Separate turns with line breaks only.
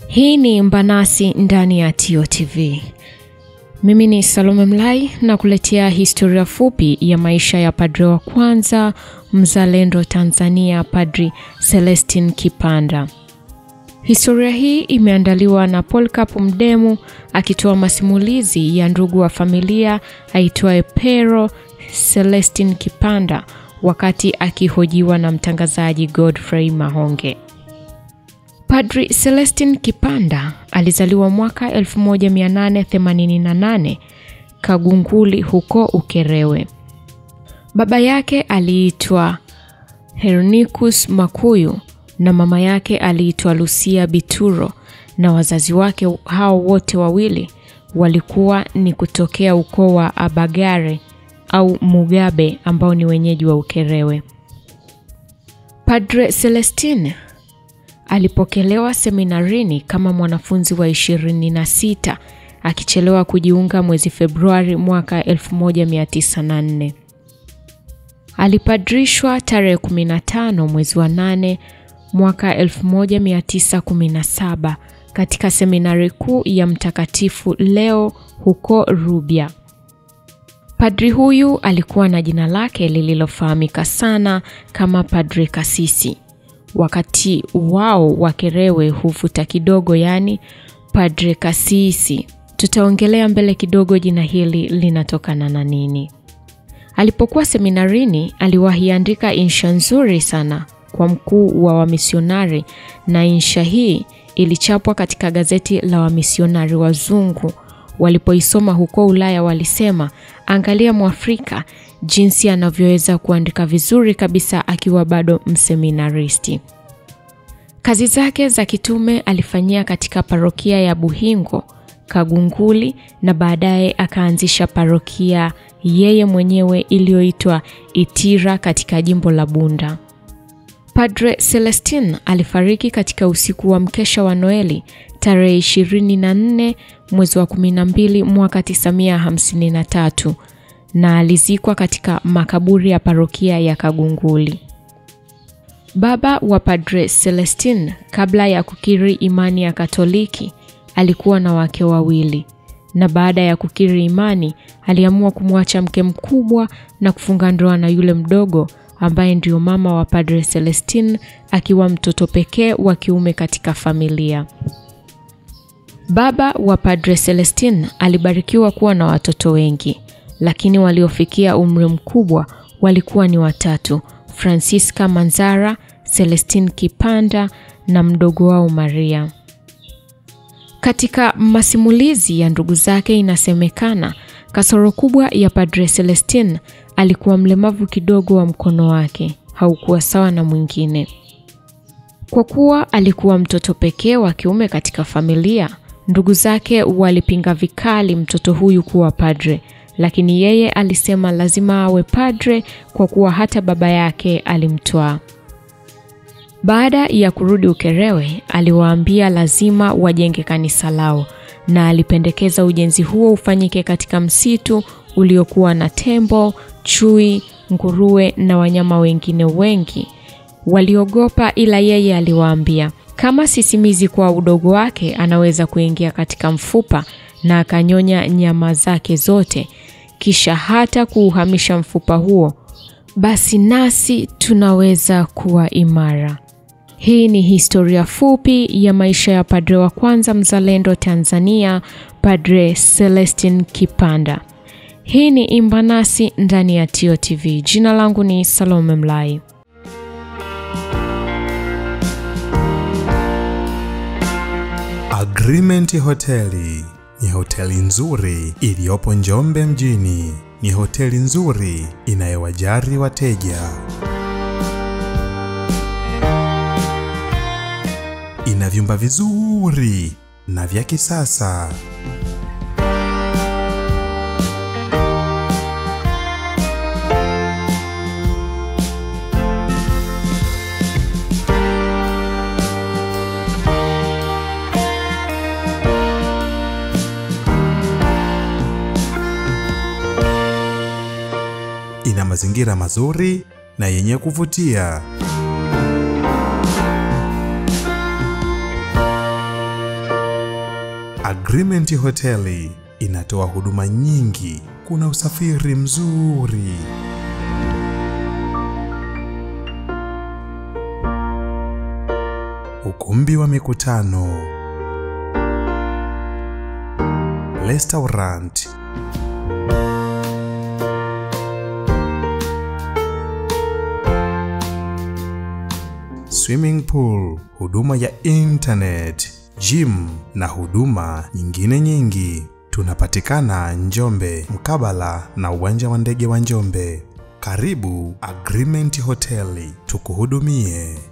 Hii ni Mbanasi ndani ya TOTV. Mimi ni Salome Mlai na kuletea historia fupi ya maisha ya padre wa kwanza mzalendo Tanzania, Padri Celestin Kipanda. Historia hii imeandaliwa na Polycarp Mdemu akitoa masimulizi ya ndugu wa familia aitwaye Pero Celestin Kipanda wakati akihojiwa na mtangazaji Godfrey Mahonge. Padri Celestin Kipanda alizaliwa mwaka 1888 Kagunguli huko Ukerewe. Baba yake aliitwa Hernicus Makuyu na mama yake aliitwa Lucia Bituro na wazazi wake hao wote wawili walikuwa ni kutokea ukoo wa Abagare au Mugabe ambao ni wenyeji wa Ukerewe. Padre Celestin alipokelewa seminarini kama mwanafunzi wa ishirini na sita akichelewa kujiunga mwezi Februari mwaka 1904. Alipadrishwa tarehe 15 mwezi wa 8 mwaka 1917 katika seminari kuu ya Mtakatifu Leo huko Rubya. Padri huyu alikuwa na jina lake lililofahamika sana kama Padre Kasisi. Wakati wao Wakerewe huvuta kidogo, yaani Padre Kasisi. Tutaongelea mbele kidogo jina hili linatokana na nini. Alipokuwa seminarini, aliwahi andika insha nzuri sana kwa mkuu wa wamisionari, na insha hii ilichapwa katika gazeti la wamisionari wazungu. Walipoisoma huko Ulaya walisema, angalia Mwafrika jinsi anavyoweza kuandika vizuri kabisa akiwa bado mseminaristi. Kazi zake za kitume alifanyia katika parokia ya Buhingo, Kagunguli na baadaye akaanzisha parokia yeye mwenyewe iliyoitwa Itira katika jimbo la Bunda. Padre Celestin alifariki katika usiku wa mkesha wa Noeli tarehe 24 mwezi wa 12 mwaka 953 na alizikwa katika makaburi ya parokia ya Kagunguli. Baba wa Padre Celestin kabla ya kukiri imani ya Katoliki alikuwa na wake wawili, na baada ya kukiri imani aliamua kumwacha mke mkubwa na kufunga ndoa na yule mdogo ambaye ndio mama wa Padre Celestin akiwa mtoto pekee wa kiume katika familia. Baba wa Padre Celestin alibarikiwa kuwa na watoto wengi, lakini waliofikia umri mkubwa walikuwa ni watatu: Francisca Manzara, Celestin Kipanda na mdogo wao Maria. Katika masimulizi ya ndugu zake inasemekana kasoro kubwa ya Padre Celestin alikuwa mlemavu kidogo wa mkono wake, haukuwa sawa na mwingine. Kwa kuwa alikuwa mtoto pekee wa kiume katika familia, ndugu zake walipinga vikali mtoto huyu kuwa padre, lakini yeye alisema lazima awe padre kwa kuwa hata baba yake alimtwaa. Baada ya kurudi Ukerewe, aliwaambia lazima wajenge kanisa lao na alipendekeza ujenzi huo ufanyike katika msitu uliokuwa na tembo, chui, nguruwe na wanyama wengine wengi. Waliogopa, ila yeye aliwaambia kama sisimizi kwa udogo wake anaweza kuingia katika mfupa na akanyonya nyama zake zote, kisha hata kuuhamisha mfupa huo, basi nasi tunaweza kuwa imara. Hii ni historia fupi ya maisha ya padre wa kwanza mzalendo Tanzania, Padre Celestin Kipanda. Hii ni Imbanasi ndani ya TOTV. Jina langu ni Salome Mlai.
Agreement Hoteli ni hoteli nzuri iliyopo Njombe mjini. Ni hoteli nzuri inayowajali wateja. Ina vyumba vizuri na vya kisasa. Ina mazingira mazuri na yenye kuvutia. Agreement Hoteli inatoa huduma nyingi. Kuna usafiri mzuri, ukumbi wa mikutano, restaurant, swimming pool, huduma ya internet, gym na huduma nyingine nyingi. Tunapatikana Njombe mkabala na uwanja wa ndege wa Njombe. Karibu Agreement Hoteli tukuhudumie.